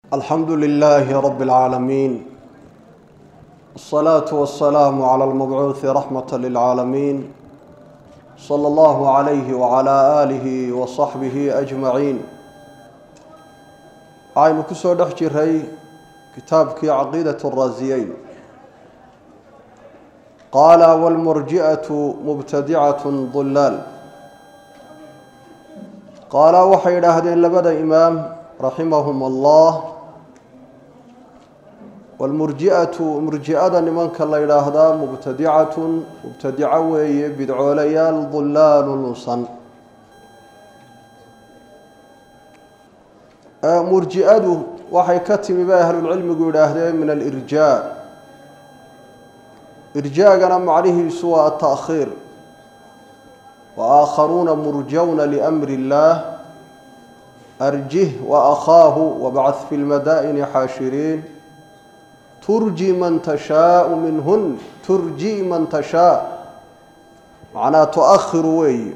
alxamdu lilaahi rabi اlcaalamiin wاsalaatu wasalaamu cala almabcuuhi raxmata lilcaalamiin sala allahu calayhi wacala aalihi wa saxbihi ajmaciin waxaynu ku soo dhex jiray kitaabkii caqiidat raasiyeyn qaala wاlmurji'atu mubtadicat dulaal qaala waxay idhaahdeen labada imaam raximahum allah wاlmurji'atu murji'ada nimanka la yidhaahdaa mubtadicatun mubtadico weeye bidcoolayaal dulaalu lunsan murji'adu waxay ka timi bay ahlulcilmigu yidhaahdeen min alirjaa irjaagana macnihiisu waa ataakhiir waakharuuna murjawna liamri اllah arjih waakhaahu wabcad fi lmadaa'ini xaashiriin turji man tashaau minhun turji man tashaa macnaa tu-akhiru weeye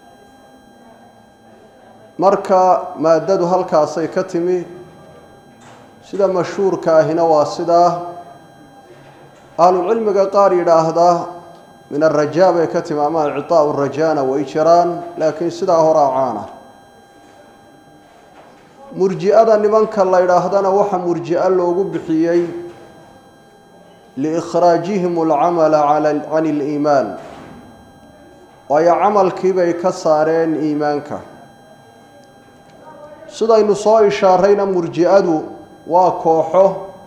marka maaddadu halkaasay ka timi sida mashhuurka ahina waa sidaa ahlulcilmiga qaar yidhaahdaa min arajaa bay ka timi ama icطaau rajaana way jiraan laakiin sidaa horaa caana murji'ada nimanka la ydhaahdana waxa murji'o loogu bixiyey liikhraajihim alcamala can اliimaan waayo camalkii bay ka saareen iimaanka sidaynu soo ishaarayna murji'adu waa kooxo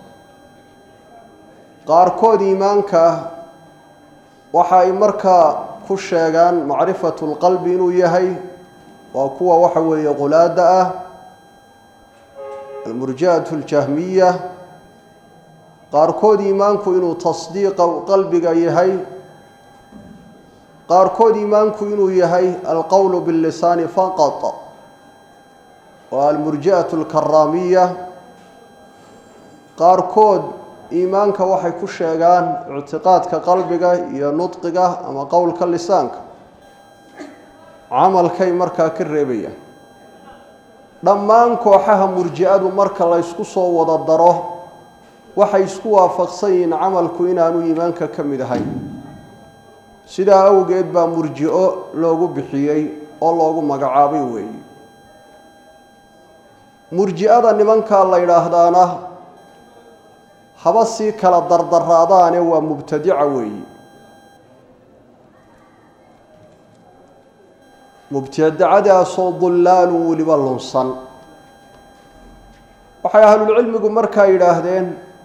qaarkood iimaanka waxa ay markaa ku sheegaan macrifatu lqalbi inuu yahay waa kuwa waxa weeye qulaada ah almurji'atu aljahmiya qaarkood iimaanku inuu tasdiiqa qalbiga yahay qaarkood iimaanku inuu yahay alqowlu billisaani faqat waa almurji'atu alkaraamiya qaarkood iimaanka waxay ku sheegaan ictiqaadka qalbiga iyo nudqiga ama qowlka lisaanka camalkay markaa ka reebayaan dhammaan kooxaha murji'adu marka la ysku soo wada daro waxay isku waafaqsan yihiin camalku inaanu iimaanka ka mid ahayn sidaa awgeed baa murji'o loogu bixiyey oo loogu magacaabay weeye murji'ada nimankaa la yidhaahdaana haba sii kala dardaraadaane waa mubtadica weeyi mubtadacadaasoo dullaalun weliba lunsan waxay ahlulcilmigu markaa yidhaahdeen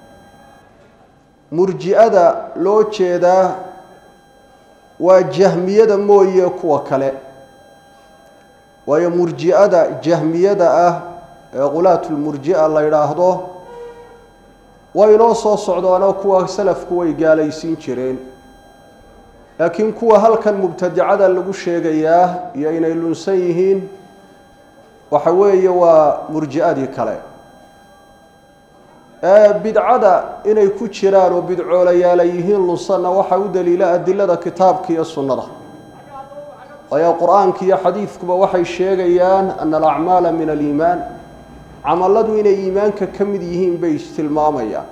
murji'ada loo jeedaa waa jahmiyada mooye kuwa kale waayo murji'ada jahmiyada ah ee qulaatulmurji'a la yidhaahdo way inoo soo socdaanoo kuwa salafku way gaalaysiin jireen laakiin kuwa halkan mubtadicada lagu sheegayaa iyo inay lunsan yihiin waxa weeye waa murji'adii kale ee bidcada inay ku jiraan oo bidcoolayaala yihiin lunsanna waxaa u daliila adilada kitaabka iyo sunnada waayo qur-aanka iyo xadiidkuba waxay sheegayaan ana alacmaala min aliimaan camalladu inay iimaanka ka mid yihiin bay istilmaamayaan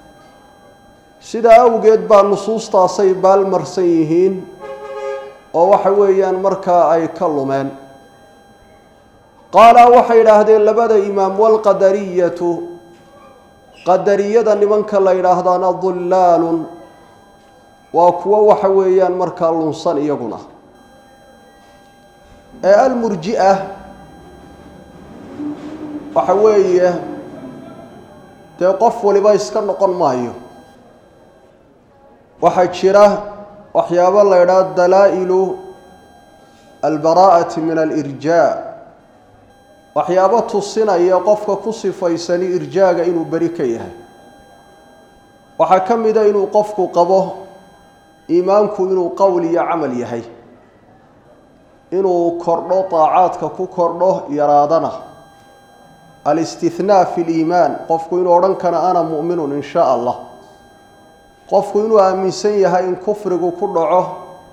sidaa awgeed baa nusuustaasay baalmarsan yihiin oo waxa weeyaan markaa ay ka lumeen qaala waxay idhaahdeen labada imaam walqadariyatu qadariyada nimanka la yidhaahdaana dullaalun waa kuwo waxa weeyaan markaa lunsan iyaguna ee almurji'a waxa weeye dee qof waliba iska noqon maayo waxaa jira waxyaabo la ydhaha dalaa'ilu albaraa'ati min alirjaa waxyaabo tusinaya qofka ku sifaysani irjaaga inuu beri ka yahay waxaa ka mida inuu qofku qabo iimaanku inuu qowl iyo camal yahay inuu kordho daacaadka ku kordho yaraadana alistihnaa fi liimaan qofku inuu odhan kana ana mu'minun in shaa allah qofku inuu aaminsan yahay in kufrigu ku dhaco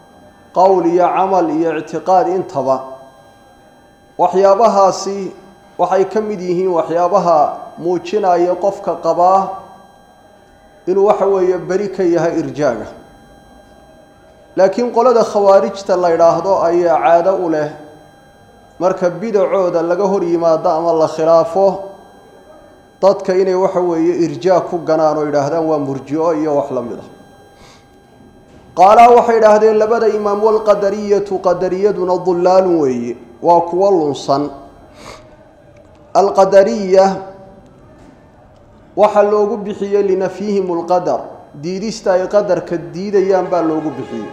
qowl iyo camal iyo ictiqaad intaba waxyaabahaasi waxay ka mid yihiin waxyaabaha muujinaya qofka qabaa inuu waxa weeye beri ka yahay irjaaga laakiin qolada khawaarijta la yidhaahdo ayaa caado u leh marka bidacooda laga hor yimaado ama la khilaafo dadka inay waxa weeye irjaag ku ganaan oo yidhaahdaan waa murjico iyo wax la mid a qaalaa waxay idhaahdeen labada imaam walqadariyatu qadariyaduna dullaalun weeye waa kuwo lunsan alqadariya waxaa loogu bixiyey linafyihim lqadar diidista ay qadarka diidayaan baa loogu bixiyey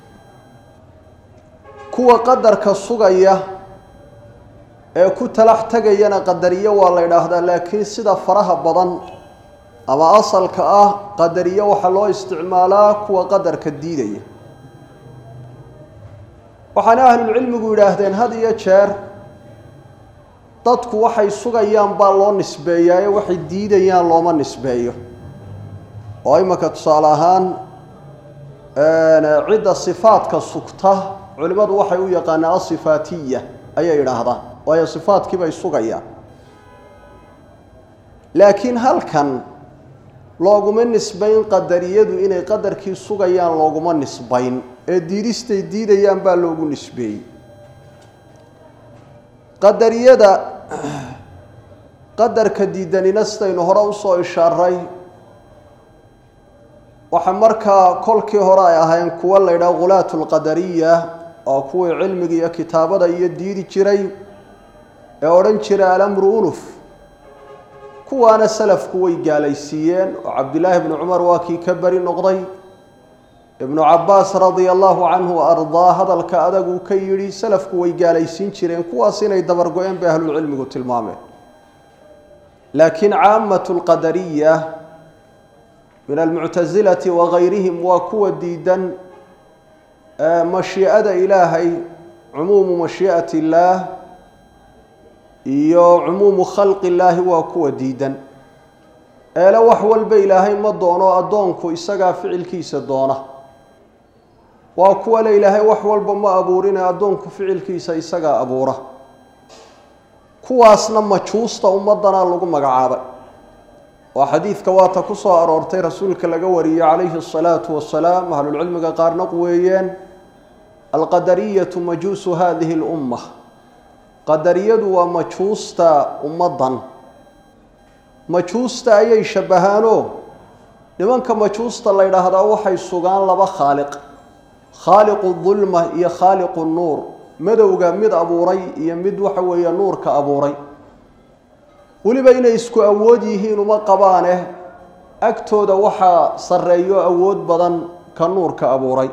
kuwa qadarka sugaya ee ku talax tegayana qadariyo waa la ydhaahdaa laakiin sida faraha badan ama asalka ah qadariyo waxaa loo isticmaalaa kuwa qadarka diidaya waxaana ahlulcilmigu yidhaahdeen had iyo jeer dadku waxay sugayaan baa loo nisbeeyaaye waxay diidayaan looma nisbeeyo oo imanka tusaale ahaan cidda sifaadka sugta culimmadu waxay u yaqaanaan asifaatiya ayay idhaahdaan waayo sifaadkii bay sugayaan laakiin halkan looguma nisbayn qadariyadu inay qadarkii sugayaan looguma nisbayn ee diidistay diidayaan baa loogu nisbeeyey qadariyada qadarka diidanina sidaynu hore usoo ishaaray waxa markaa kolkii hore ay ahayn kuwo la ydhaha khulaatu lqadariya oo kuwii cilmiga iyo kitaabada iyo diidi jiray ee odhan jiray alamru unuf kuwaana salafku way gaalaysiiyeen oo cabdillaahi bnu cumar waa kii ka beri noqday ibnu cabaas radia allahu canhu ardaa hadalka adag uu ka yidhi salafku way gaalaysiin jireen kuwaas inay dabargo-een bay ahlulcilmigu tilmaameen laakiin caamatu lqadariya min almuctasilati wagayrihim waa kuwa diidan mashiicada ilaahay cumuumu mashiicati illaah iyo cumuumu khalqi illaahi waa kuwa diidan eele wax walba ilaahay ma doono addoonku isagaa ficilkiisa doona waa kuwa le ilaahay wax walba ma abuurine addoonku ficilkiisa isagaa abuura kuwaasna majuusta ummadana lagu magacaabay oo xadiidka waata ku soo aroortay rasuulka laga wariyey calayhi asalaatu wasalaam ahlulcilmiga qaarna quweeyeen alqadariyatu majuusu hadihi lumma qadariyadu waa majuusta ummaddan majuusta ayay shabbahaanoo nimanka majuusta la ydhaahdaa waxay sugaan laba khaaliq khaaliqu dulma iyo khaaliqu nuur madowga mid abuuray iyo mid waxa weeye nuurka abuuray weliba inay isku awood yihiin uma qabaane agtooda waxaa sarreeyo awood badan ka nuurka abuuray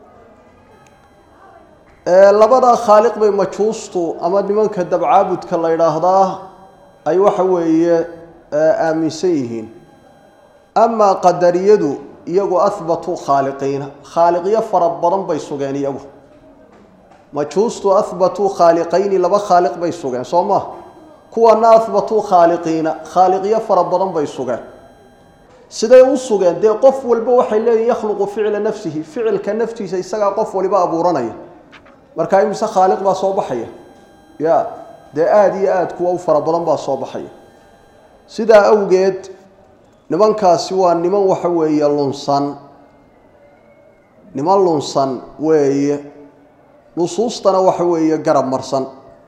labadaa khaaliq bay majuustu ama nimanka dabcaabudka la ydhaahdaa ay waxa weeye aaminsan yihiin amaa qadariyadu iyagu ahbatuu khaaliqiina khaaliqyo fara badan bay sugeen iyagu majuustu ahbatuu khaaliqayni laba khaaliq bay sugeen soo ma kuwana ahbatuu khaaliqiina khaaliqyo fara badan bay sugeen siday u sugeen dee qof walba waxay leeyihin yakhluqu ficla nafsihi ficilka naftiisa isagaa qof waliba abuuranaya markaa imise khaaliq baa soo baxaya ya dee aada iyo aada kuwa u fara badan baa soo baxaya sidaa awgeed nimankaasi waa niman waxa weeye lunsan niman lunsan weeye nusuustana waxa weeye garab marsan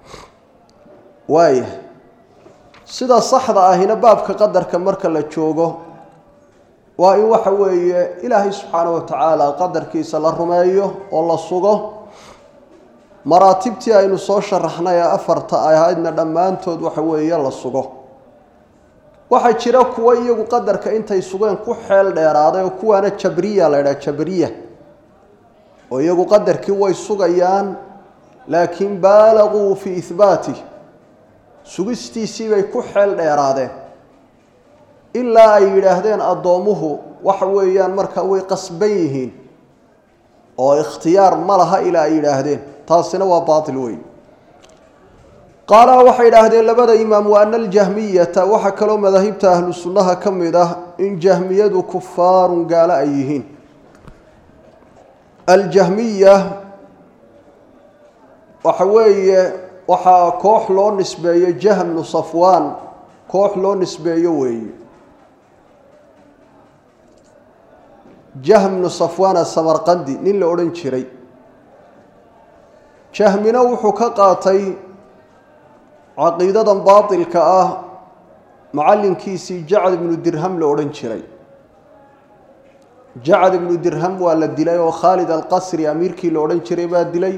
waaya sida saxda ahina baabka qadarka marka la joogo waa in waxa weeye ilaahay subxaanahu watacaala qadarkiisa la rumeeyo oo la sugo maraatibtii aynu soo sharaxnay ee afarta ahaydna dhammaantood waxa weeye la sugo waxaa jira kuwo iyagu qadarka intay sugeen ku xeel dheeraaday oo kuwaana jabriya la ydhaha jabriya oo iyagu qadarkii way sugayaan laakiin baalaguu fii ihbaatih sugistiisii bay ku xeel dheeraadeen ilaa ay yidhaahdeen addoommuhu waxa weeyaan marka way qasban yihiin oo ikhtiyaar ma laha ilaa ay yidhaahdeen taasina waa baatil weyn qaala waxay idhaahdeen labada imaam wa ana aljahmiyata waxaa kaloo madaahibta ahlu sunnaha ka mid ah in jahmiyadu kufaarun gaalo ay yihiin aljahmiya waxa weeye waxaa koox loo nisbeeyo jahmnu safwaan koox loo nisbeeyo weeye jahmnu safwaana samarqandi nin la odhan jiray jahmina wuxuu ka qaatay caqiidadan baatilka ah macallinkiisii jacad ibnu dirham la odhan jiray jacad ibnu dirham waa la dilay oo khaalid alqasri amiirkii la odhan jiray baa dilay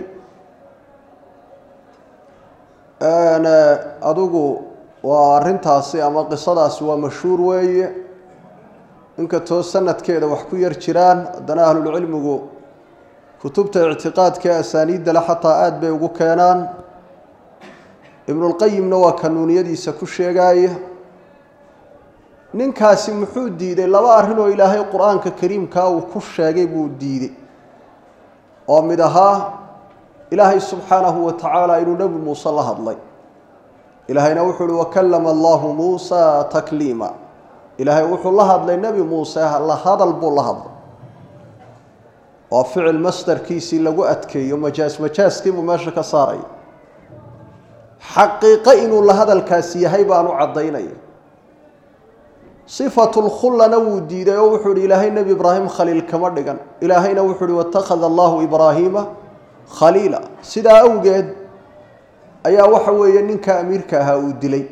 adigu waa arrintaasi ama qisadaasi waa mashhuur weeye inkastoo sanadkeeda wax ku yar jiraan haddana ahlulcilmigu kutubta ictiqaadka ee asaaniidda le xataa aada bay ugu keenaan ibnulqayimna waa kanuuniyadiisa ku sheegaaya ninkaasi muxuu diiday laba arrin oo ilaahay qur-aanka kariimkaa uu ku sheegay buu diiday oo mid ahaa ilaahay subxaanahu wa tacaala inuu nebi muuse la hadlay ilaahayna wuxuu uhi wakallama allahu muusa takliima ilaahay wuxuu la hadlay nebi muuse la hadal buu la hadlay waa ficil masdarkiisii lagu adkeeyo majaas majaaskiibuu meesha ka saaraya xaqiiqo inuu la hadalkaasi yahay baanu caddaynaya sifatu lkhullana wuu diiday oo wuxuu ihi ilaahay nebi ibraahim khaliil kama dhigan ilaahayna wuxuu uhi watakhada allahu ibraahiima khaliila sidaa awgeed ayaa waxa weeye ninka amiirka ahaa uu dilay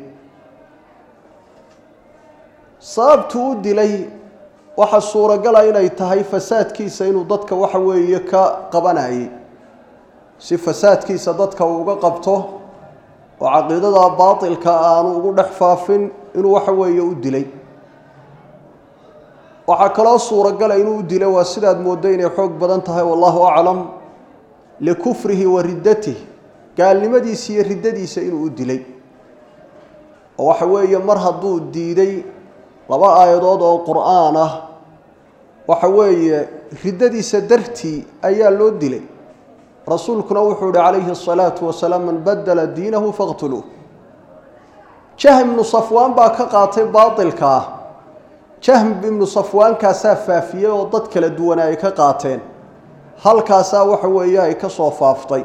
sababtuu u dilay waxa suuragala inay tahay fasaadkiisa inuu dadka waxa weeye ka qabanayay si fasaadkiisa dadka uu uga qabto oo caqiidada baatilka aanu ugu dhex faafin inuu waxa weeye u dilay waxaa kaloo suuragala inuu u dilo waa sidaad mooddo inay xoog badan tahay wallahu aclam likufrihi wa riddatih gaalnimadiisa iyo riddadiisa inuu u dilay oo waxa weeye mar hadduu diiday laba aayadood oo qur-aan ah waxa weeye riddadiisa dartii ayaa loo dilay rasuulkuna wuxuu ihi calayhi asalaatu wasalaam man badala diinahu faqtuluuh jahm ibnu safwaan baa ka qaatay baatilka ah jahm ibnu safwaankaasaa faafiyey oo dad kala duwana ay ka qaateen halkaasaa waxa weeye ay ka soo faaftay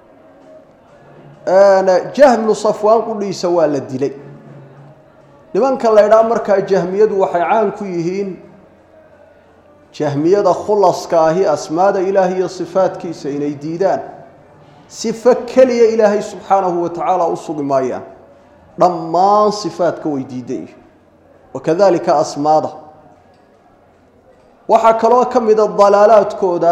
jahm ibnu safwaan qudhiisa waa la dilay nimanka la ydhaa markaa jahmiyadu waxay caan ku yihiin jahmiyada khulaska ahi asmaada ilaahay iyo sifaadkiisa inay diidaan sifo keliya ilaahay subxaanahu wa tacaala u sugi maayaan dhammaan sifaadka way diidan wakadalika asmaada waxaa kaloo ka mida dalaalaadkooda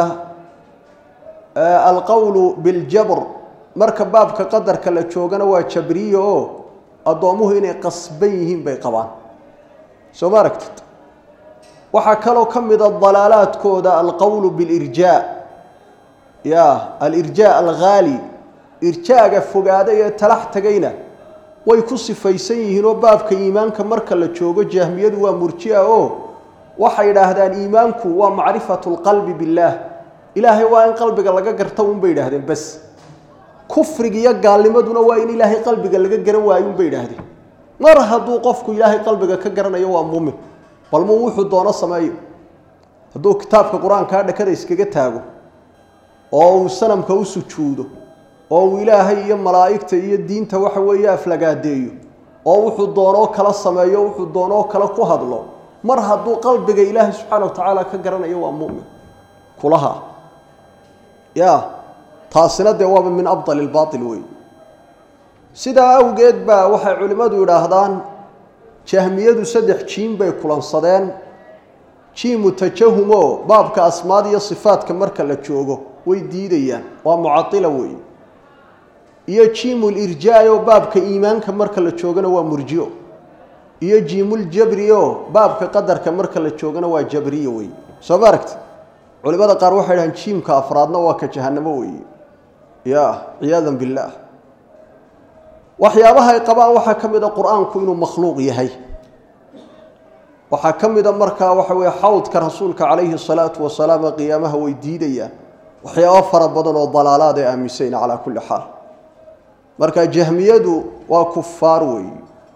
alqowlu biاljabr marka baabka qadarka la joogana waa jabriye oo addoommuhu inay qasban yihiin bay qabaan soo ma aragtid waxaa kaloo ka mida dalaalaadkooda alqowlu biاlirjaa ya alirjaa alghaali irjaaga fogaaday ee talax tegayna way ku sifaysan yihiin oo baabka iimaanka marka la joogo jahmiyadu waa murjia oo waxay idhaahdaan iimaanku waa macrifatu lqalbi billaah ilaahay waa in qalbiga laga garta un bay idhaahdeen bas kufriga iyo gaalnimaduna waa in ilaahay qalbiga laga garan waayo un bay idhaahdeen mar hadduu qofku ilaahay qalbiga ka garanayo waa muumin bal muu wuxuu doono sameeyo hadduu kitaabka qur-aankaa dhakada iskaga taago oo uu sanamka u sujuudo oo uu ilaahay iyo malaa'igta iyo diinta waxa weeye aflagaadeeyo oo wuxuu doonoo kala sameeyo wuxuu doonoo kale ku hadlo mar hadduu qalbiga ilaahay subxaana wa tacaala ka garanayo waa mu'min kulaha ya taasina dee waaba min abdali lbaatil wey sidaa awgeed baa waxay culimmadu idhaahdaan jahmiyadu saddex jiim bay kulansadeen jiimu tajahumo baabka asmaad iyo sifaadka marka la joogo way diidayaan waa mucadila weeye iyo jiimulirjaa oo baabka iimaanka marka la joogana waa murjio iyo jiimuljabri oo baabka qadarka marka la joogana waa jabriye weeye soo ma aragti culimada qaar waxay dhahaan jiimka afraadna waa ka jahanamo weeye ya ciyaadan billaah waxyaabaha ay qabaan waxaa ka mid a qur-aanku inuu makhluuq yahay waxaa ka mida markaa waxa weye xawdka rasuulka calayhi salaatu wasalaam ee qiyaamaha way diidayaan waxyaabo fara badan oo dalaalaad ay aaminsayn calaa kulli xaal marka jahmiyadu waa kufaar weeye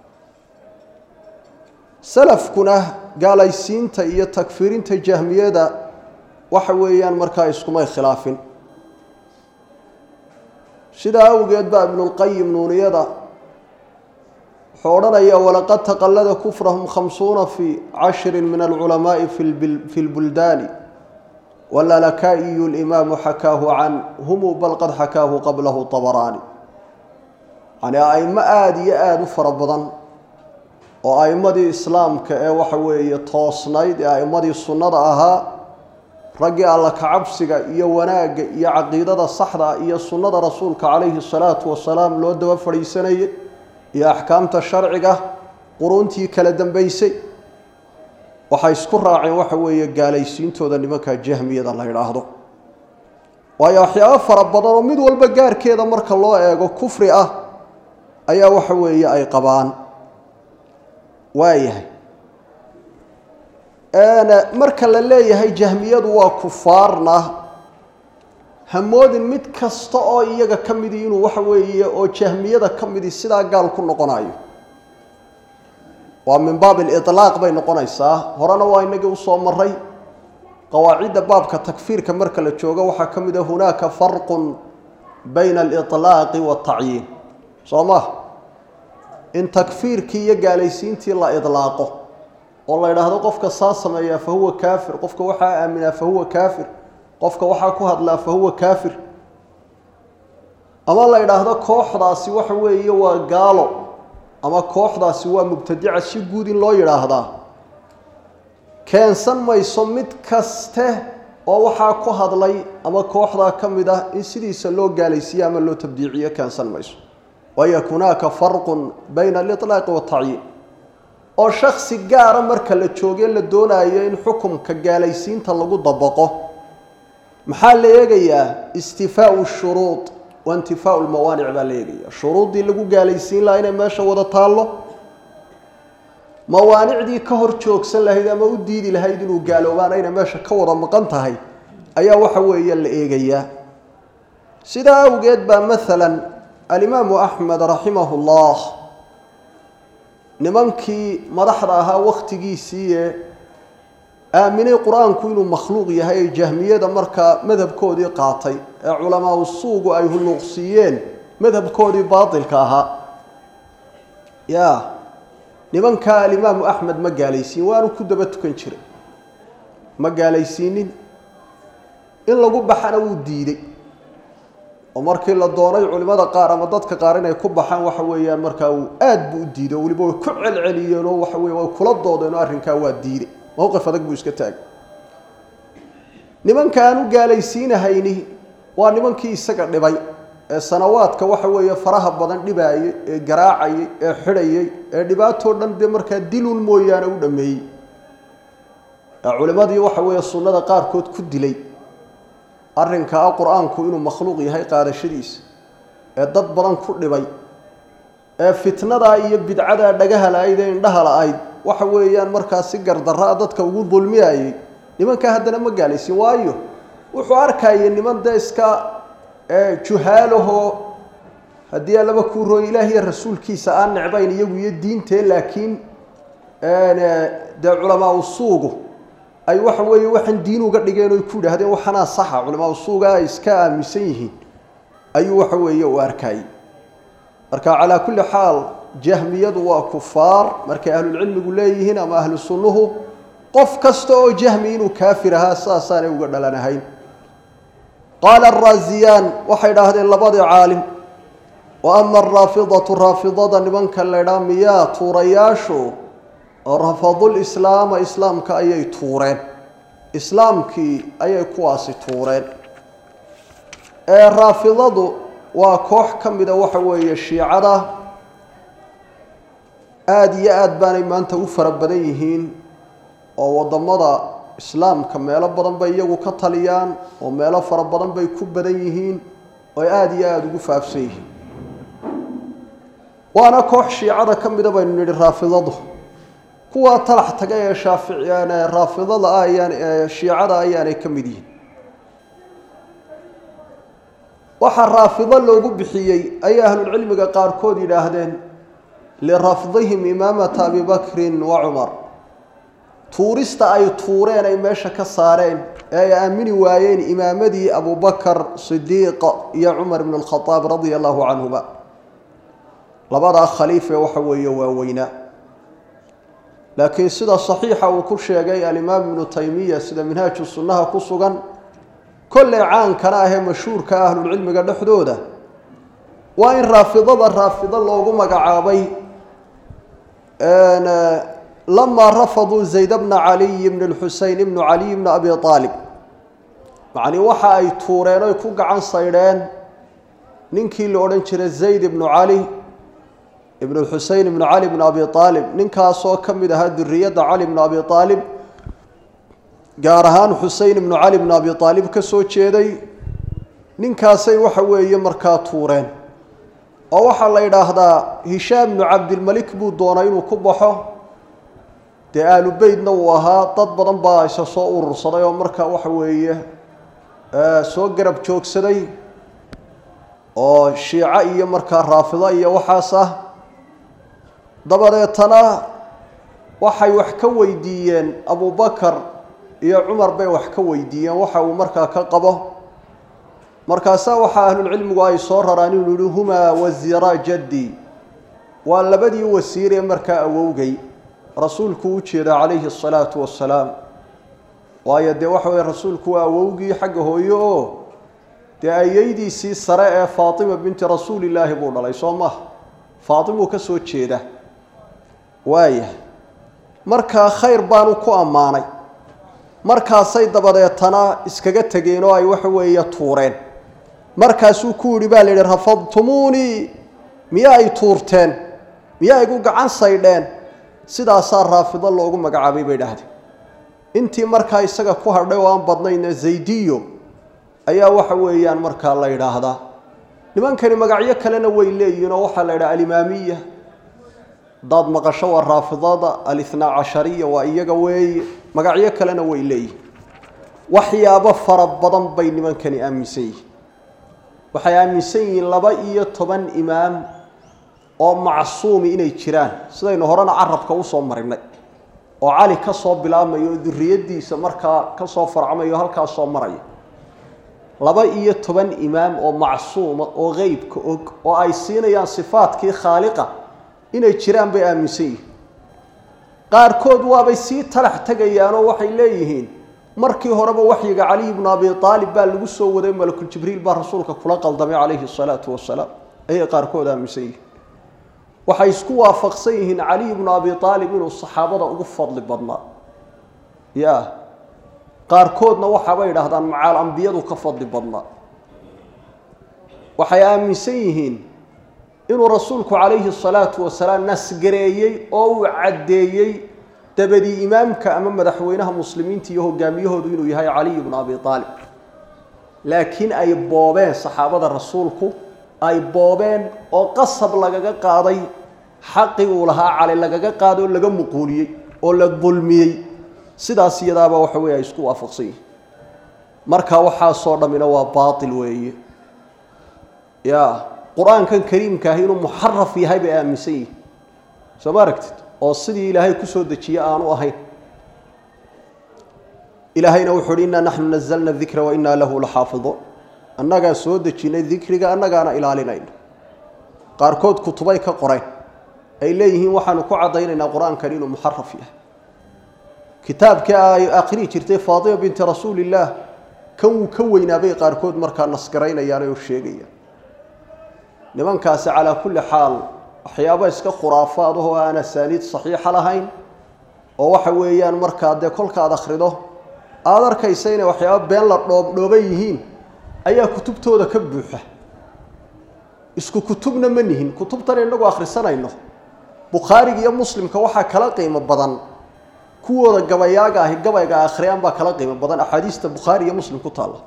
salafkuna gaalaysiinta iyo takfiirinta jahmiyada waxa weeyaan markaa iskumay khilaafin sidaa awgeed baa ibnulqayim nuuniyada wuxuu odhanaya walaqad taqallada kufrahum khamsuuna fi cashri min alculamaai fi lbuldaani walalakaa'iyu limaamu xakaahu canhumu bal qad xakaahu qablahu tabaraani yani aimo aada iyo aada u fara badan oo aimadii islaamka ee waxa weeye toosnayd ee aimadii sunnada ahaa raggii alla kacabsiga iyo wanaagga iyo caqiidada saxda iyo sunnada rasuulka calayhi salaatu wasalaam loo daba fadhiisanayay iyo axkaamta sharciga quruuntii kala dambeysay waxay isku raaceen waxa weeye gaalaysiintooda nimanka jahmiyada la yidhaahdo waayo waxyaabo fara badan oo mid walba gaarkeeda marka loo eego kufri ah ayaa waxa weeye ay qabaan waayahay marka la leeyahay jahmiyadu waa kufaarna hamoodin mid kasta oo iyaga ka midi inuu waxa weeye oo jahmiyada ka midi sidaa gaal ku noqonayo waa min baab aliطlaaq bay noqonaysaa horena waa inagii usoo maray qawaacidda baabka takfiirka marka la joogo waxaa ka mid a hunaaka farqu bayna aliطlaaqi waatacyiin soo ma in takfiirkii iyo gaalaysiintii la idlaaqo oo la yidhaahdo qofka saa sameeyaa fa huwa kaafir qofka waxaa aaminaa fa huwa kaafir qofka waxaa ku hadlaa fa huwa kaafir ama la yidhaahdo kooxdaasi waxa weeye waa gaalo ama kooxdaasi waa mubtadica si guud in loo yidhaahdaa keensan mayso mid kaste oo waxaa ku hadlay ama kooxdaa ka mid ah in sidiisa loo gaalaysiiyo ama loo tabdiiciyo keensan mayso waayo hunaaka farqun bayna aliطlaaqi waatacyiin oo shaksi gaara marka la joogee la doonayo in xukumka gaalaysiinta lagu dabaqo maxaa la eegayaa istifaau shuruud wa intifaau lmawaanic baa la eegaya shuruuddii lagu gaalaysiin lahaa inay meesha wada taallo mawaanicdii ka hor joogsan lahayd ama u diidi lahayd inuu gaaloobaana inay meesha ka wada maqan tahay ayaa waxa weeye la eegayaa sidaa awgeed baa maalan alimaamu axmed raximah llah nimankii madaxda ahaa wakhtigiisii ee aaminay qur-aanku inuu makhluuq yahay ay jahmiyada markaa madhabkoodii qaatay ee culamaa suugu ay hulluuqsiiyeen madhabkoodii baatilka ahaa ya nimankaa alimaamu axmed ma gaalaysiin waanu ku daba tukan jiray ma gaalaysiinin in lagu baxana wuu diiday oo markii la doonay culimada qaar ama dadka qaar inay ku baxaan waxa weeyaan markaa uu aad buu u diiday oo weliba way ku celceliyeen oo waxa weye way kula doodeen oo arrinkaa waa diiday mowqif adag buu iska taagay nimanka aan u gaalaysiinahayni waa nimankii isaga dhibay ee sanawaadka waxa weeye faraha badan dhibaayay ee garaacayay ee xidhayay ee dhibaatoo dhan dee markaa dilun mooyaane u dhameeyey ee culimadii waxa weeye sunnada qaarkood ku dilay arrinkaa qur-aanku inuu makhluuq yahay qaadashadiisa ee dad badan ku dhibay ee fitnadaa iyo bidcadaa dhagaha la-ayd ee indhaha la-ayd waxa weeyaan markaa si gardarraa dadka ugu dulmiyayay nimankaa haddana ma gaalaysin waayo wuxuu arkaya niman dee iska juhaalahoo haddii allaba kuu rooy ilaah iyo rasuulkiisa aan necbayn iyagu iyo diintee laakiin dee culamaa usuugu ay waxa weeye waxaan diin uga dhigeen oy ku yidhahdeen waxanaa saxa culamaa usuuga ay iska aaminsan yihiin ayuu waxa weeye u arkayay marka calaa kulli xaal jahmiyadu waa kufaar markay ahlulcilmigu leeyihiin ama ahlu sunnuhu qof kasta oo jahmi inuu kaafir ahaa saasaanay uga dhalanahayn qaala araasiyaan waxay idhaahdeen labadii caalim wa ama araafidatu raafidada nimanka laydhaa miyaa tuurayaashu rafadul islaama islaamka ayay tuureen islaamkii ayay kuwaasi tuureen ee raafidadu waa koox ka mida waxa weeye shiicada aada iyo aad baanay maanta u fara badan yihiin oo waddamada islaamka meelo badan bay iyagu ka taliyaan oo meelo fara badan bay ku badan yihiin ooy aada iyo aada ugu faafsan yihiin waana koox shiicada ka mida baynu nidhi raafidadu kuwaa talax taga ee shaafici raafidada ah ayaan shiicada ayaanay ka mid yihiin waxaa raafido loogu bixiyey ayay ahlulcilmiga qaarkood yidhaahdeen lirafdihim imaamata abi bakrin wa cumar tuurista ay tuureen ay meesha ka saareen ee ay aamini waayeen imaamadii abubakar sidiiq iyo cumar ibn اlkhadaab radia allahu canhuma labadaa khaliif ee waxa weeye waaweynaa laakiin sida saxiixa uu ku sheegay alimaam ibnu taymiya sida minhaaju sunnaha ku sugan kolley caankana ahee mashhuurka ahlulcilmiga dhexdooda waa in raafidada raafido loogu magacaabay lamaa rafaduu zayd bna caliy bn lxuseyn ibnu caliy bni abi aalib macnii waxa ay tuureen oy ku gacan saydheen ninkii la odhan jiray zayd ibnu cali ibn xusein ibnu cali bn abi aalib ninkaasoo ka mid ahaa duriyadda cali bn abi aalib gaar ahaan xusein ibnu cali bn abi aalib ka soo jeeday ninkaasay waxa weeye markaa tuureen oo waxaa la yidhaahdaa hishaam bnu cabdilmalik buu doonay inuu ku baxo dee aalu beytna uu ahaa dad badan baa isa soo urursaday oo markaa waxa weeye soo garab joogsaday oo shiico iyo markaa raafido iyo waxaas ah dabadeetana waxay wax ka weydiiyeen abubakar iyo cumar bay wax ka weydiiyeen waxa uu markaa ka qabo markaasaa waxaa ahlulcilmigu ay soo raraan inuu yihi humaa wasiiraa jaddi waa labadii wasiir ee markaa awowgay rasuulku u jeeda calayhi asalaatu wassalaam waayo dee waxa weye rasuulku waa awowgii xagga hooye oo dee ayeydiisii sare ee faatima binti rasuulillaahi buu dhalay soo maha faatimuu ka soo jeeda waaya markaa khayr baanu ku ammaanay markaasay dabadeetana iskaga tegeen oo ay waxa weeye tuureen markaasuu ku yidhi baa la yidhi rafadtumuunii miya ay tuurteen miya igu gacan saydheen sidaasaa raafido loogu magacaabay bay dhahdeen intii markaa isaga ku hadhay oo aan badnayna zaydiyo ayaa waxa weeyaan markaa la yidhaahdaa nimankani magacyo kalena way leeyihiin oo waxaa la yidhaha alimaamiya hadaad maqasho waa raafidada alithnaa cashariya waa iyaga weeye magacyo kalena way leeyihin waxyaabo fara badan bay nimankani aaminsan yihiin waxay aaminsan yihiin laba iyo toban imaam oo macsuumi inay jiraan sidaynu horena carabka usoo marinay oo cali ka soo bilaabmayo oo duriyadiisa markaa ka soo farcmayo halkaas soo maraya laba iyo toban imaam oo macsuuma oo qeybka og oo ay siinayaan sifaadkii khaaliqa inay jiraan bay aaminsan yihiin qaarkood waabay sii talax tegayaanoo waxay leeyihiin markii horeba waxyiga caliy bnu abi aalib baa lagu soo waday malakuljibriil baa rasuulka kula qaldamay calayhi salaatu wasalaam ayay qaarkood aaminsan yihiin waxay isku waafaqsan yihiin caliy bnu abi aalib inuu saxaabada ugu fadli badnaa ya qaarkoodna waxaabay idhaahdaan macaal ambiyadu ka fadli badnaa waxay aaminsan yihiin inuu rasuulku calayhi salaatu wasalaam nasgareeyey oo uu caddeeyey dabadii imaamka ama madaxweynaha muslimiinta iyo hogaamiyahoodu inuu yahay caliy bnu abi aalib laakiin ay boobeen saxaabada rasuulku ay boobeen oo qasab lagaga qaaday xaqii uu lahaa cali lagaga qaaday oo laga muquuliyey oo la dulmiyey sidaas iyadaaba waxa weye ay isku waafaqsan yihin marka waxaasoo dhammina waa baatil weeye ya qur-aankan kariimka ahi inuu muxaraf yahay bay aaminsan yihin soo ma aragtid oo sidii ilaahay kusoo dejiye aanu ahayn ilaahayna wuxu uhi innaa naxnu nazalna dikra wa innaa lahu laxaafiduun annagaa soo dejinay dikriga annagaana ilaalinayno qaarkood kutubay ka qoreen ay leeyihiin waxaanu ku caddaynaynaa qur-aankan inuu muxaraf yahay kitaabkii ay akhrii jirtay faatima binti rasuulillaah kan wuu ka weynaabay qaarkood markaa nasgaraynayaan oo sheegayaan nimankaasi calaa kulli xaal waxyaabo iska khuraafaad ahoo aan asaaniid saxiixa lahayn oo waxa weeyaan markaa dee kolkaad akhrido aada arkaysa inay waxyaabo been la dhoobdhooban yihiin ayaa kutubtooda ka buuxa isku kutubna ma nihin kutubtan inagu akhrisanayno bukhaariga iyo muslimka waxaa kala qiimo badan kuwooda gabayaaga ahi gabayga akhriyaan baa kala qiimo badan axaadiista bukhaari iyo muslim ku taalla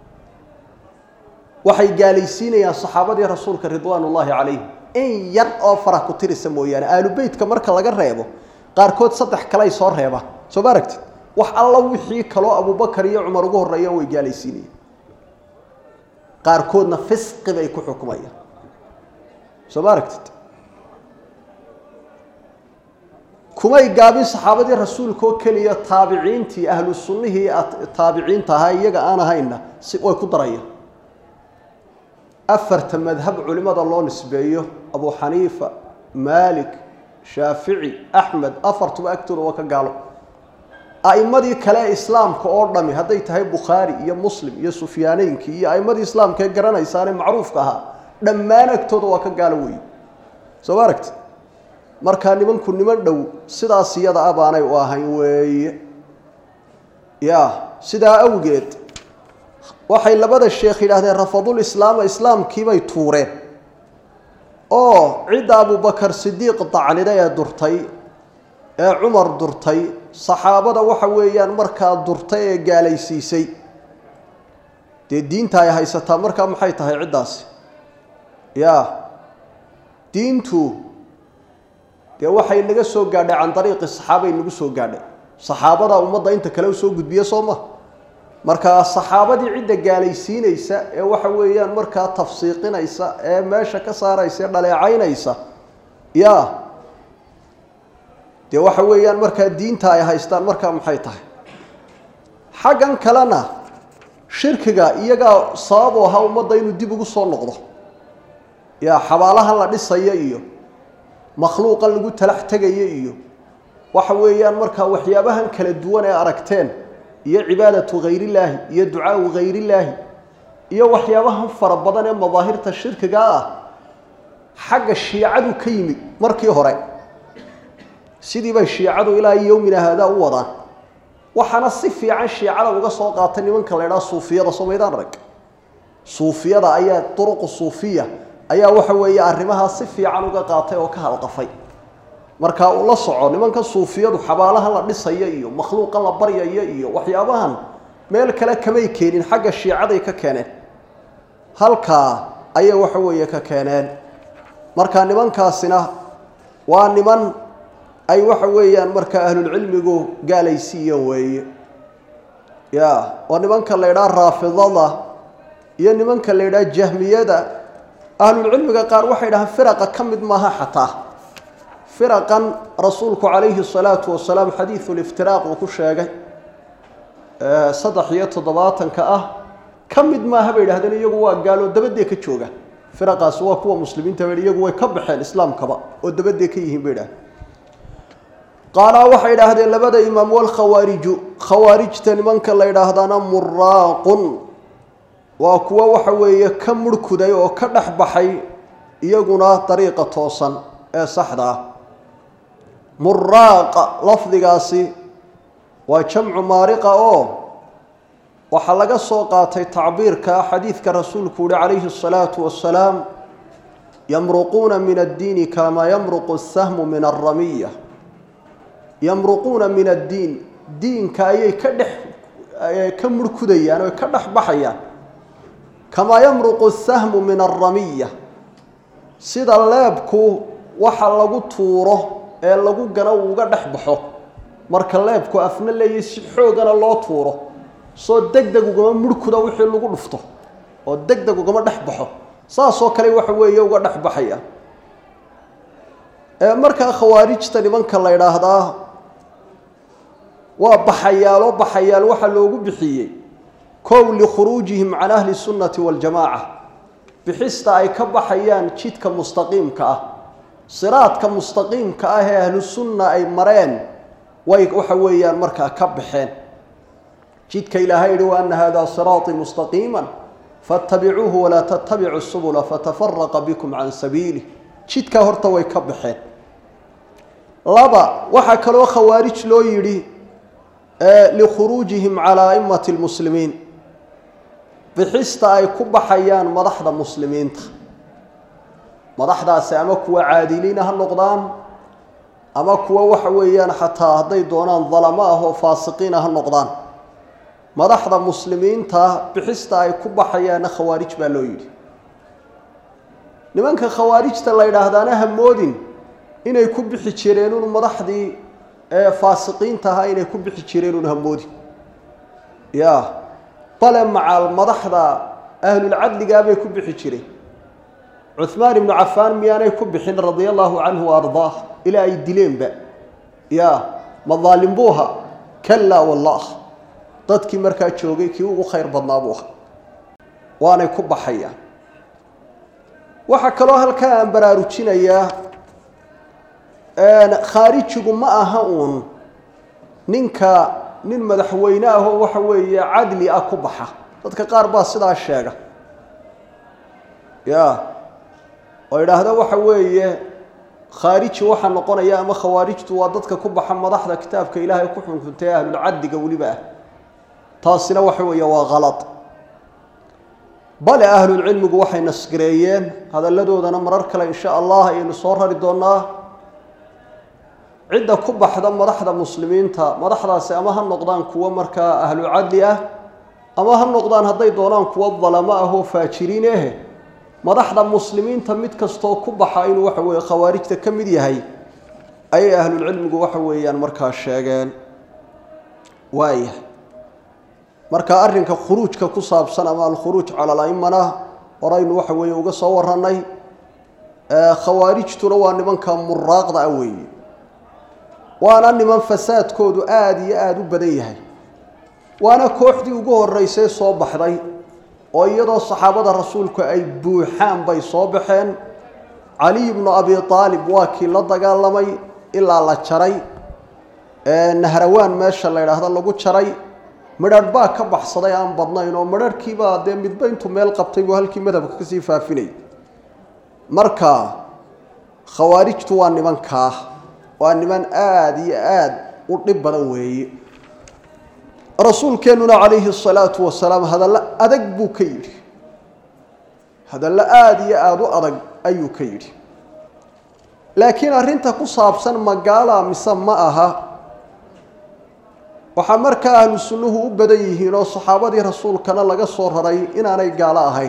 waxay gaalaysiinayaan saxaabadii rasuulka ridwaan ullaahi calayhim in yar oo farah ku tirisa mooyaane aalubeytka marka laga reebo qaarkood saddex kaley soo reebaan soo ma aragtid wax alla wixii kaloo abubakar iyo cumar ugu horreeyaan way gaalaysiinayaan qaarkoodna fisqi bay ku xukumayaan soo ma aragtid kumay gaabin saxaabadii rasuulka oo keliya taabiciintii ahlu sunnihii taabiciinta ahaa iyaga aan ahayna si way ku darayaan afarta madhab culimada loo nisbeeyo abu xaniifa maalik shaafici axmed afartuba agtooda waa ka gaalo a'imadii kale ee islaamka oo dhami hadday tahay bukhaari iyo muslim iyo sufyaaneynkii iyo a'immadii islaamka ee garanaysaanee macruufka ahaa dhammaan agtooda waa ka gaalo weeye soo ma aragti markaa nimanku niman dhow sidaas iyada a baanay u ahayn weeye ya sidaa awgeed waxay labada sheekh yidhaahdeen rafadul islaama islaamkiibay tuureen oo cidda abubakar sidiiq dacnida ee durtay ee cumar durtay saxaabada waxa weeyaan markaa durtay ee gaalaysiisay dee diinta ay haysataa markaa maxay tahay ciddaasi ya diintu dee waxay naga soo gaadhay can dariiqi saxaabay nagu soo gaadhay saxaabada ummadda inta kale usoo gudbiya soo ma markaa saxaabadii cidda gaalaysiinaysa ee waxa weeyaan markaa tafsiiqinaysa ee meesha ka saaraysa ee dhaleecaynaysa ya dee waxa weeyaan markaa diinta ay haystaan markaa maxay tahay xaggan kalena shirkiga iyagaa sabab u ahaa ummadda inuu dib ugu soo noqdo ya xabaalahan la dhisayo iyo makhluuqan lagu talax tegayo iyo waxa weeyaan markaa waxyaabahan kala duwan ee aragteen iyo cibaadatu hayrillaahi iyo ducaau hayrillaahi iyo waxyaabahan fara badan ee madaahirta shirkiga ah xagga shiicadu ka yimid markii hore sidii bay shiicadu ilaa yowmina haadaa u wadaan waxaana si fiican shiicada uga soo qaatay nimanka la ydhaha suufiyada somaydaan arag suufiyada ayaa duruqu suufiya ayaa waxa weeye arrimahaa si fiican uga qaatay oo ka halqafay markaa uu la soco nimanka suufiyadu xabaalahan la dhisayo iyo makhluuqan la baryayo iyo waxyaabahan meel kale kamay keenin xagga shiicaday ka keeneen halkaa ayay waxa weeye ka keeneen marka nimankaasina waa niman ay waxa weeyaan markaa ahlulcilmigu gaalaysiiyeen weeye ya oo nimanka la ydhaha raafidada iyo nimanka la ydhaha jahmiyada ahlulcilmiga qaar waxay dhahaan firaqa ka mid maaha xataa firaqan rasuulku calayhi salaatu wasalaam xadiidu liftiraaq uu ku sheegay saddex iyo toddobaatanka ah ka mid maaha bay idhahdeen iyagu waa gaaloo dabadee ka jooga firaqaasi waa kuwa muslimiinta ba iyagu way ka baxeen islaamkaba oo dabadee ka yihiin bay idhahdeen qaalaa waxay idhaahdeen labada imaam walkhawaariju khawaarijta nimanka la ydhaahdaana muraaqun waa kuwo waxa weeye ka murhkuday oo ka dhex baxay iyaguna dariiqa toosan ee saxda ah muraaqa lafdigaasi waa jamcu maariqa oo waxaa laga soo qaatay tacbiirka xadiidka rasuulku uhi calayhi الsalaatu wasalaam yamruquuna min addiini kamaa yamruqu الsahmu min alramiya yamruquuna min addiin diinka ayay ka dhex ka murhkudayaan oo ka dhex baxayaan kamaa yamruqu sahmu min alramiya sida leebku waxa lagu tuuro ee lagu gano uu uga dhex baxo marka leebku afna leeyahy si xoogana loo tuuro soo deg deg ugama murhkuda wixii lagu dhufto oo deg deg ugama dhex baxo saasoo kale waxa weeye uga dhex baxaya markaa khawaarijta nimanka la ydhaahdaa waa baxayaalo baxayaal waxaa loogu bixiyey kow likhuruujihim can ahli sunnati waljamaaca bixista ay ka baxayaan jidka mustaqiimka ah siraadka mustaqiimka ah ee ahlu sunna ay mareen way waxa weeyaan markaa ka baxeen jidka ilaahay yihi wa ana hada siraaطii mustaqiima faاtabicuuhu walaa tattabicu subula fatafaraqa bikum can sabiilih jidkaa horta way ka baxeen laba waxaa kaloo khawaarij loo yidhi likhuruujihim calaa aimati lmuslimiin bixista ay ku baxayaan madaxda muslimiinta madaxdaasi ama kuwa caadiliina ha noqdaan ama kuwa waxa weeyaan xataa hadday doonaan dalamo ah oo faasiqiina ha noqdaan madaxda muslimiinta bixista ay ku baxayaanna khawaarij baa loo yidhi nimanka khawaarijta la ydhaahdaana hamoodin inay ku bixi jireen un madaxdii faasiqiinta ahaa inay ku bixi jireen un hamoodin ya bale macaal madaxda ahlulcadligaabay ku bixi jireen cuhmaan ibnu cafaan miyaanay ku bixin radia allaahu canhu wa ardaah ilaa ay dileenba ya madaalim buu ahaa kalaa wallah dadkii markaa joogay kii ugu khayr badnaa buu ahaa waanay ku baxayaan waxaa kaloo halkaa aan baraarujinayaa khaarijigu ma aha uun ninka nin madaxweyne ahoo waxa weeye cadli ah ku baxa dadka qaar baa sidaa sheega ya oo idhaahda waxa weeye khaariji waxaa noqonaya ama khawaarijtu waa dadka ku baxa madaxda kitaabka ilaahay ku xunkuntay ahlulcaddiga weliba ah taasina waxa weeye waa khalad bale ahlulcilmigu waxay nasgareeyeen hadalladoodana marar kale insha allah ayaynu soo rari doonaa cidda ku baxda madaxda muslimiinta madaxdaasi ama ha noqdaan kuwo markaa ahlu cadli ah ama ha noqdaan hadday doonaan kuwo dalamo ah oo faajiriin eh madaxda muslimiinta mid kastoo ku baxa inuu waxa weeye khawaarijta ka mid yahay ayay ahlulcilmigu waxa weeyaan markaa sheegeen waayahay marka arrinka khuruujka ku saabsan ama alkhuruuj cala alaimana horaynu waxa weeye uga soo warannay khawaarijtuna waa nimanka muraaqda ah weeye waana niman fasaadkoodu aada iyo aada u badan yahay waana kooxdii ugu horreysay soo baxday oo iyadoo saxaabada rasuulku ay buuxaan bay soo baxeen caliy bnu abi aalib waa kii la dagaalamay ilaa la jaray nahrawaan meesha la yidhaahdo lagu jaray midharh baa ka baxsaday aan badnayn oo midharhkiibaa dee midba intuu meel qabtay buu halkii madhabka kasii faafinay marka khawaarijtu waa nimankaa waa niman aada iyo aada u dhib badan weeye rasuulkeennuna calayhi asalaatu wasalaam hadallo adag buu ka yidhi hadallo aada iyo aada u adag ayuu ka yidhi laakiin arrinta ku saabsan magaala mise ma aha waxaa markaa ahlu sunnuhu u badan yihiin oo saxaabadii rasuulkana laga soo raray inaanay gaalo ahayn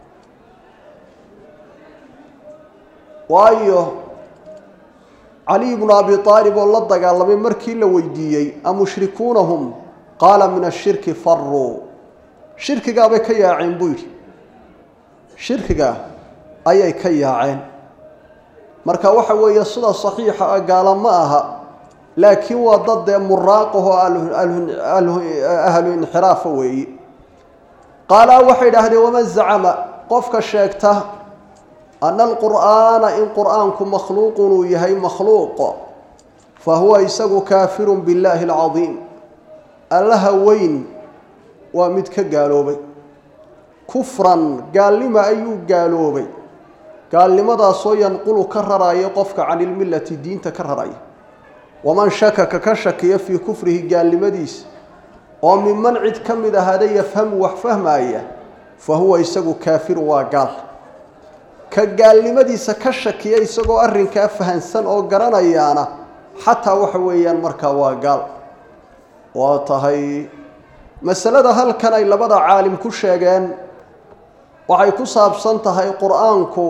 waayo caliy bnu abi aalib oo la dagaalamay markii la weydiiyey amushrikuunahum qaala min ashirki faruu shirkigaabay ka yaaceen buu yidhi shirkiga ayay ka yaaceen marka waxa weeye sida saxiixa ah gaala ma aha laakiin waa dad dee muraaqaho ahlu inxiraafa weeye qaalaa waxay idhaahdeen waman zacama qofka sheegta ana alqur'aana in qur'aanku makhluuqun uu yahay makhluuq fa huwa isagu kaafirun billaahi alcadiim allaha weyn waa mid ka gaaloobay kufran gaalnima ayuu gaaloobay gaalnimadaasoo yanqulu ka raraya qofka can ilmillati diinta ka raraya waman shakaka ka shakiya fii kufrihi gaalnimadiisa oo minman cid ka mid ahaada yafhamu wax fahmaaya fa huwa isagu kaafirun waa gaal ka gaalnimadiisa ka shakiya isagoo arrinkaa fahansan oo garanayaana xataa waxa weeyaan markaa waa gaal waa tahay masalada halkan ay labada caalim ku sheegeen waxay ku saabsan tahay qur-aanku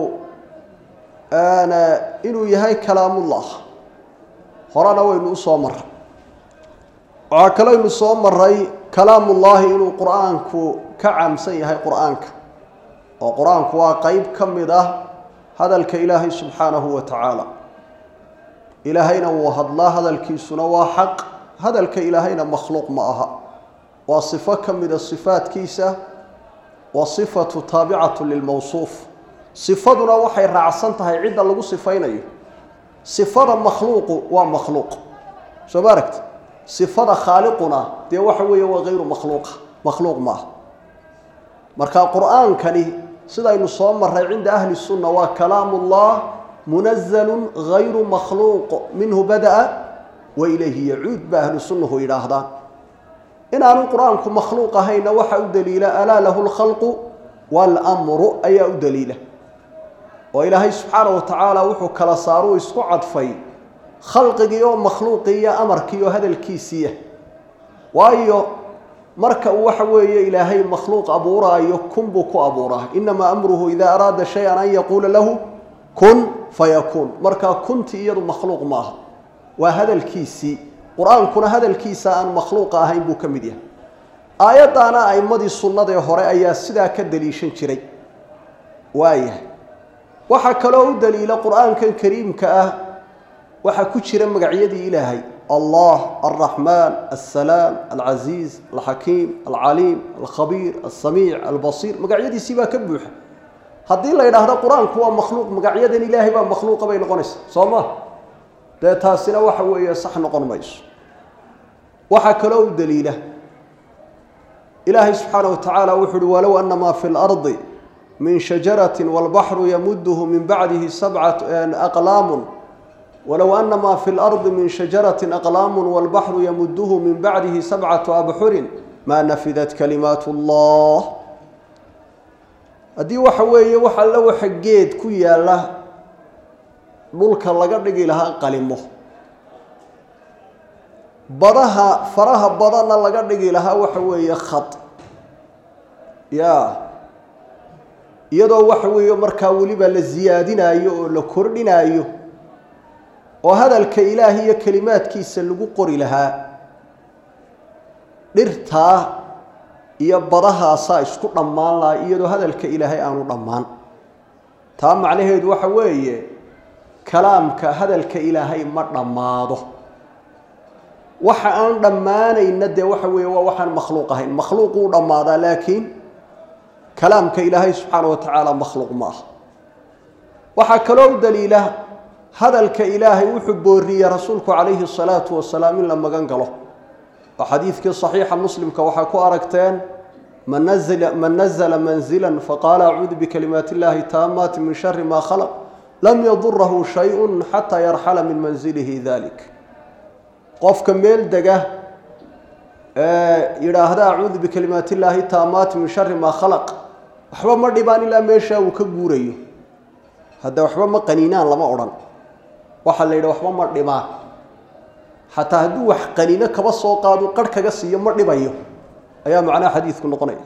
inuu yahay kalaamullah horena waynu u soo maray waxaa kaleynu soo maray kalaamullaahi inuu qur-aanku ka caamsan yahay qur-aanka oo qur-aanku waa qeyb ka mid ah hadalka ilaahay subxaanahu wa tacaala ilaahayna wuu hadlaa hadalkiisuna waa xaq hadalka ilaahayna makhluuq ma aha waa sifo ka mida sifaadkiisa wa sifatu taabicatu lilmawsuuf sifaduna waxay raacsan tahay cidda lagu sifaynayo sifada makhluuqu waa makhluuq soo ma aragti sifada khaaliquna dee waxa weeye waa hayru makhluuqa makhluuq ma aha marka qur-aankani sidaynu soo maray cinda ahli sunna waa kalaamullah munazalu hayru makhluuq minhu bada'a wa ilayhi yacuud ba ahlu sunnahu yidhaahdaan inaanu qur-aanku makhluuq ahayna waxa u daliila alaa lahu lkhalqu waalmru ayaa u daliila oo ilaahay subxaana wa tacaala wuxuu kala saaruu isku cadfay khalqigii oo makhluuqii iyo amarkii oo hadalkiisiiya waayo marka uu waxa weeye ilaahay makhluuq abuuraayo kun buu ku abuuraa inamaa amruhu idaa araada shay-an an yaquula lahu kun fayakuun markaa kunti iyadu makhluuq ma aha waa hadalkiisii qur-aankuna hadalkiisa aan makhluuqa ahayn buu ka mid yahay aayaddaana a'imadii sunnadee hore ayaa sidaa ka daliishan jiray waayahay waxaa kaloo u daliila qur-aankan kariimka ah waxaa ku jira magacyadii ilaahay allah alraxmaan alsalaam alcasiiz alxakiim alcaliim alkhabiir alsamiic albasiir magacyadiisii baa ka buuxa haddii la yidhaahdo qur-aanku waa makhluuq magacyadan ilaahay baa makhluuqa bay noqonaysaa soo ma dee taasina waxa weeye sax noqon mayso waxaa kaloo u daliila ilaahay subxaana wa tacaala wuxu uhi walow ana maa fi lardi min shajarati walbaxru yamuduhu min bacdihi sabcat aqlaamun walow ana maa fi lardi min shajarati aqlaamu walbaxru yamuduhu min bacdihi sabcatu abxurin maa nafidat kalimaat allah haddii waxa weeye wax alle waxa geed ku yaalla dhulka laga dhigi lahaa qalimo badaha faraha badanna laga dhigi lahaa waxa weeye khad ya iyadoo waxa weeye markaa weliba la siyaadinaayo oo la kordhinaayo oo hadalka ilaahi iyo kelimaadkiisa lagu qori lahaa dhirtaa iyo badahaasaa isku dhammaan lahaa iyadoo hadalka ilaahay aanu dhammaan taa macnaheedu waxa weeye kalaamka hadalka ilaahay ma dhammaado waxa aan dhammaanayna dee waxa weeye waa waxaan makhluuq ahayn makhluuquu dhammaadaa laakiin kalaamka ilaahay subxaana wa tacaala makhluuq ma ah waxaa kaloo u daliila hadalka ilaahay wuxuu booriyey rasuulku calayhi الsalaatu wasalaam in la magan galo oo xadiidkii صaxiixa muslimka waxaa ku aragteen man nazla manzila faqaala acuudu bikalimaati اllahi taamaati min shari ma khalq lam yadurahu shayء xataa yarxala min manzilihi dalik qofka meel dega yidhaahda acuudu bikalimaati illaahi taamaati min shari maa khalaq waxba ma dhibaan ilaa meeshaa uu ka guurayo hadda waxba ma qaniinaan lama odhan waxaa la yidhi waxba ma dhibaan xataa hadduu wax qaniino kaba soo qaado qarh kaga siiyo ma dhibayo ayaa macnaha xadiidku noqonaya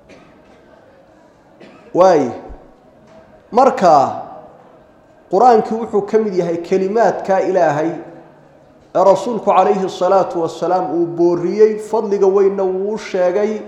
waay marka qur-aankii wuxuu ka mid yahay kelimaadka ilaahay ee rasuulku calayhi الsalaatu wasalaam uu booriyey fadliga weynna wuu sheegay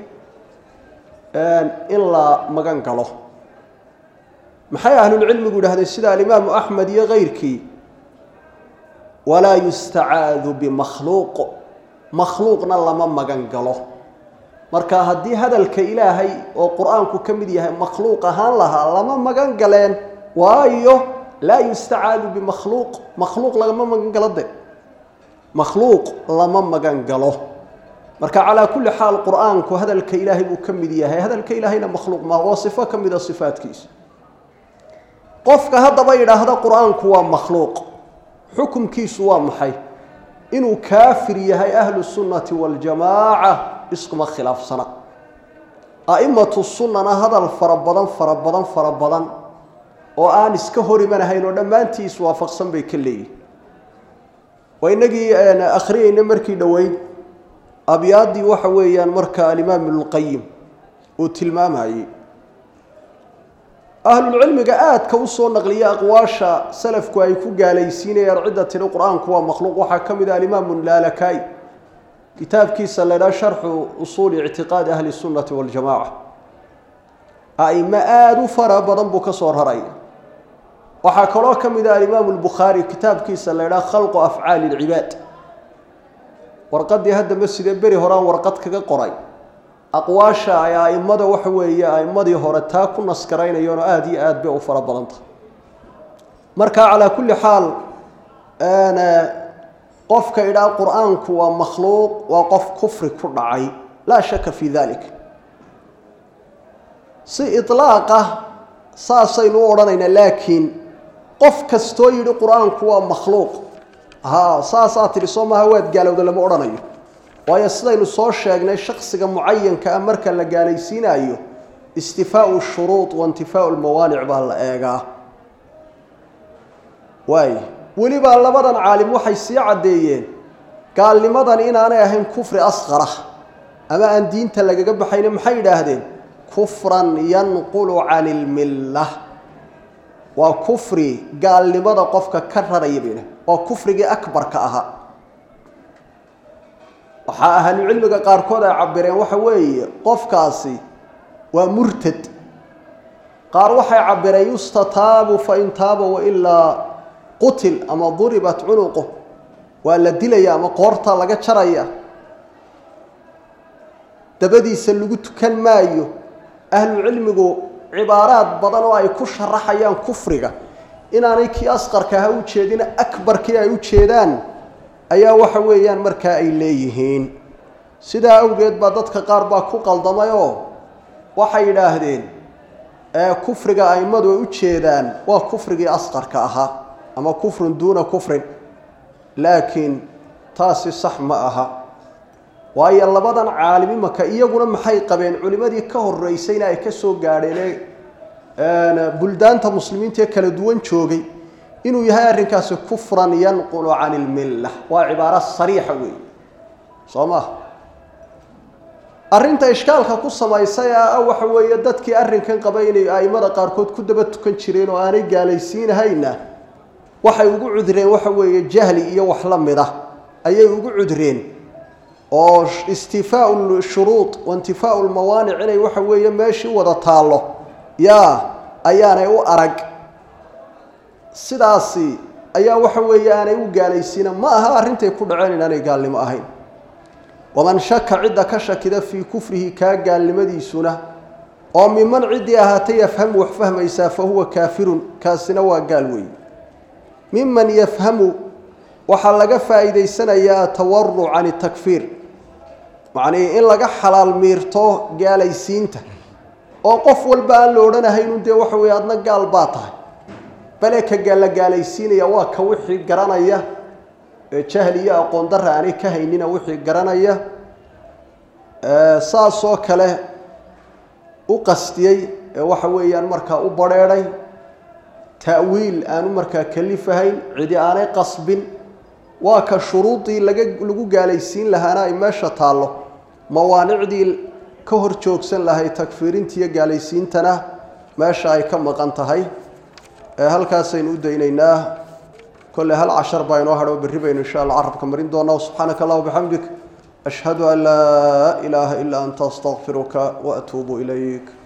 in la magan galo maxay ahlulcilmigu yidhahdeen sida alimaamu axmed iyo keyrkii walaa yustacaadu bimakhluuq makhluuqna lama magan galo marka haddii hadalka ilaahay oo qur-aanku ka mid yahay makhluuq ahaan lahaa lama magan galeen waayo laa yustacaadu bimakhluuq makhluuq lagama magan galo de makhluuq lama magan galo marka calaa kulli xaal qur-aanku hadalka ilaahay buu ka mid yahay hadalka ilaahayna makhluuq maa waa sifo ka mida sifaadkiisa qofka haddaba yidhaahda qur-aanku waa makhluuq xukumkiisu waa maxay inuu kaafir yahay ahlu sunnati waljamaaca iskuma khilaafsana a'imatu sunnana hadal fara badan fara badan fara badan oo aan iska hor imanahayn oo dhammaantii iswaafaqsan bay ka leeyihin waa inagii akhriyeyna markii dhoweyd abyaaddii waxa weeyaan marka alimaam ibnulqayim uu tilmaamayey ahlulcilmiga aadka u soo naqliya aqwaasha salafku ay ku gaalaysiinayaan cidda tidhi qur-aanku waa makhluuq waxaa ka mid ah alimaamu laalakaai kitaabkiisa la ydhaha sharxu usuuli ictiqaadi ahli sunnati waljamaca a'imo aada u fara badan buu ka soo raraya waxaa kaloo ka mid ah alimaamu lbukhaari kitaabkiisa la ydhaha khalqu afcaali lcibaad warqaddii hadda masjidee beri horaan warqad kaga qoray aqwaasha ay a'immada waxa weeye a'immadii hore taa ku naskaraynayoonoo aada iyo aad bay u fara badan tahay marka calaa kulli xaal qofka idhaa qur-aanku waa makhluuq waa qof kufri ku dhacay laa shaka fii dalik si iطlaaqa saasaynu u odhanaynaa laakiin qof kastoo yidhi qur-aanku waa makhluuq ha saasaa tidhi soo maaha waad gaalowda lama odhanayo waayo sidaynu soo sheegnay shaksiga mucayanka ah marka la gaalaysiinaayo istifaau shuruud wa intifaau lmawaanic baa la eegaa waay welibaa labadan caalim waxay sii caddeeyeen gaalnimadan inaanay ahayn kufri asqara ama aan diinta lagaga baxayne maxay yidhaahdeen kufran yanqulu cani ilmilla waa kufri gaalnimada qofka ka raraya bay idhahdeen waa kufrigii akbarka ahaa waxaa ahlucilmiga qaarkood ay cabireen waxa weeye qofkaasi waa murtad qaar waxay cabireen yustataabu fain taaba wailaa qutil ama duribat cunuqu waa la dilaya ama qoorta laga jaraya dabadiisa lagu tukan maayo ahlu cilmigu cibaaraad badan oo ay ku sharaxayaan kufriga inaanay kii asqarka aha u jeedin akbarkii ay u jeedaan ayaa waxa weeyaan markaa ay leeyihiin sidaa awgeed baa dadka qaar baa ku qaldamay oo waxay yidhaahdeen kufriga aimadu ay u jeedaan waa kufrigii asqarka ahaa ama kufrun duuna kufrin laakiin taasi sax ma aha waayo labadan caalim imaka iyaguna maxay qabeen culimadii ka horeysayna ay ka soo gaadheen ee buldaanta muslimiinta ee kala duwan joogay inuu yahay arrinkaasi kufran yanqulu can ilmilla waa cibaaro sariixa weey soo ma arrinta ishkaalka ku samaysay a waxa weeye dadkii arrinkan qaba inay aimada qaarkood ku daba tukan jireen oo aanay gaalaysiinahayna waxay ugu cudreen waxa weeye jahli iyo wax la mid ah ayay ugu cudreen oo istifaau shuruud waintifaau lmawaanic inay waxa weeye meeshii wada taallo yaa ayaanay u arag sidaasi ayaa waxa weeye aanay u gaalaysiina ma aha arrintay ku dhaceen inaanay gaalnimo ahayn waman shaka cidda ka shakida fii kufrihi kaa gaalnimadiisuna oo miman ciddii ahaatay yafhamu wax fahmaysaa fa huwa kaafirun kaasina waa gaal weeye miman yafhamu waxaa laga faa'iidaysanayaa atawaruc can takfiir macnii in laga xalaal miirto gaalaysiinta oo qof walba aan la odhanahaynun dee waxa weeye adna gaal baa tahay bale ka la gaalaysiinaya waa ka wixii garanaya ee jahli iyo aqoon darra aanay ka haynina wixii garanaya saasoo kale u qastiyey ee waxa weeyaan markaa u badrheedhay ta'wiil aanu markaa kalifahayn cidi aanay qasbin waa ka shuruudii laga lagu gaalaysiin lahaana ay meesha taallo mawaanicdii ka hor joogsan lahay takfiirintiiyo gaalaysiintana meesha ay ka maqan tahay halkaasaynu u daynaynaa kolley hal cashar baa inoo hadho berri baynu insha alla carabka marin doonaa subxaanaka allah bixamdik ashhadu an laa ilaaha ilaa anta astaqfiruka waatuubu ilayk